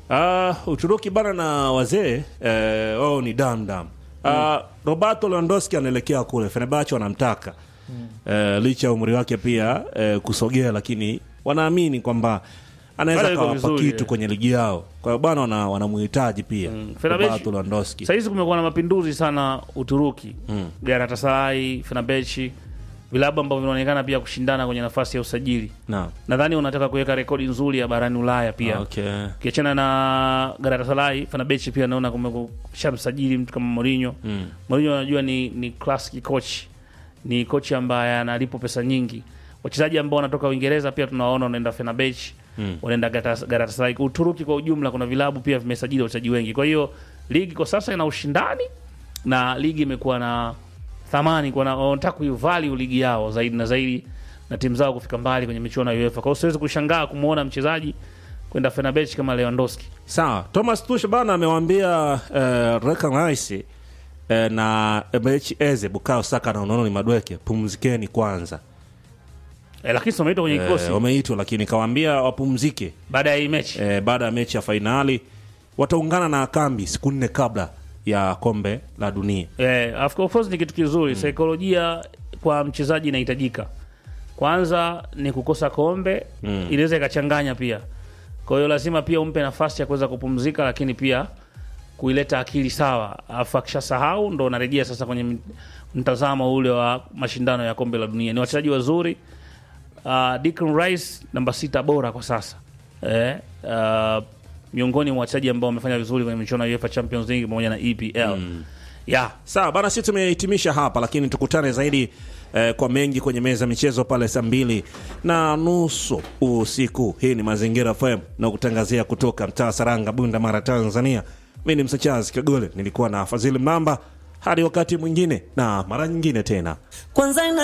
Uh, Uturuki bana na wazee eh, wao ni damdam. Uh, Roberto Lewandowski anaelekea kule, Fenerbahce wanamtaka eh, licha ya umri wake pia eh, kusogea, lakini wanaamini kwamba anaweza Bado yuko kawapa vizuri, kitu eh. kwenye ligi yao. Kwa hiyo bana wana- wanamuhitaji pia Fenerbahce- Roberto Lewandowski. Sahizi kumekuwa na mapinduzi sana Uturuki mm. Galatasaray, Fenerbahce, vilabu ambavyo vinaonekana pia kushindana kwenye nafasi ya usajili. Naam. Nadhani unataka kuweka rekodi nzuri ya barani Ulaya pia Okay. ukiachana na Galatasaray, Fenerbahce pia naona kumeshamsajili mtu kama Mourinho. Mm. Mourinho anajua ni ni classic coach, ni coach ambaye analipo pesa nyingi. Wachezaji ambao wanatoka Uingereza pia tunawaona wanaenda Fenerbahce, Mm. wanaenda Galata- Galatasaray. Uturuki kwa ujumla kuna vilabu pia vimesajili wachezaji wengi. Kwa hiyo ligi kwa sasa ina ushindani na ligi imekuwa na thamani, kwa na- wanataka kuivalue ligi yao zaidi na zaidi na timu zao kufika mbali kwenye michuano ya UEFA. Kwa hiyo siwezi kushangaa kumwona mchezaji kwenda Fenerbahce kama Lewandowski. Sawa, Thomas Tuchel bana amewaambia eh, Declan Rice eh, na Eberechi Eze, Bukayo Saka na Unononi Madweke, pumzikeni kwanza. Eh, lakini si wameitwa kwenye kikosi Eh, wameitwa lakini kawaambia wapumzike baada ya hii mechi. eh, baada ya mechi ya fainali wataungana na kambi siku nne kabla ya kombe la dunia. Eh, of course ni kitu kizuri. Saikolojia kwa mchezaji inahitajika. Kwanza ni kukosa kombe Mm. inaweza ikachanganya pia. Kwa hiyo lazima pia umpe nafasi ya kuweza kupumzika, lakini pia kuileta akili sawa. Alafu akishasahau ndo unarejea sasa kwenye m- mtazamo ule wa mashindano ya kombe la dunia. Ni wachezaji wazuri. Uh, Declan Rice namba sita bora kwa sasa eh, uh, miongoni mwa wachezaji ambao wamefanya vizuri kwenye michuano ya UEFA Champions League pamoja na EPL yeah. Sawa bana, sisi tumehitimisha hapa, lakini tukutane zaidi eh, kwa mengi kwenye meza ya michezo pale saa mbili na nusu usiku. Hii ni Mazingira FM na kutangazia kutoka mtaa Saranga, Bunda Mara, Tanzania. Mi ni Msachazi Kagole, nilikuwa na Fadhili Mamba. Hadi wakati mwingine na mara nyingine tena. kwanza ina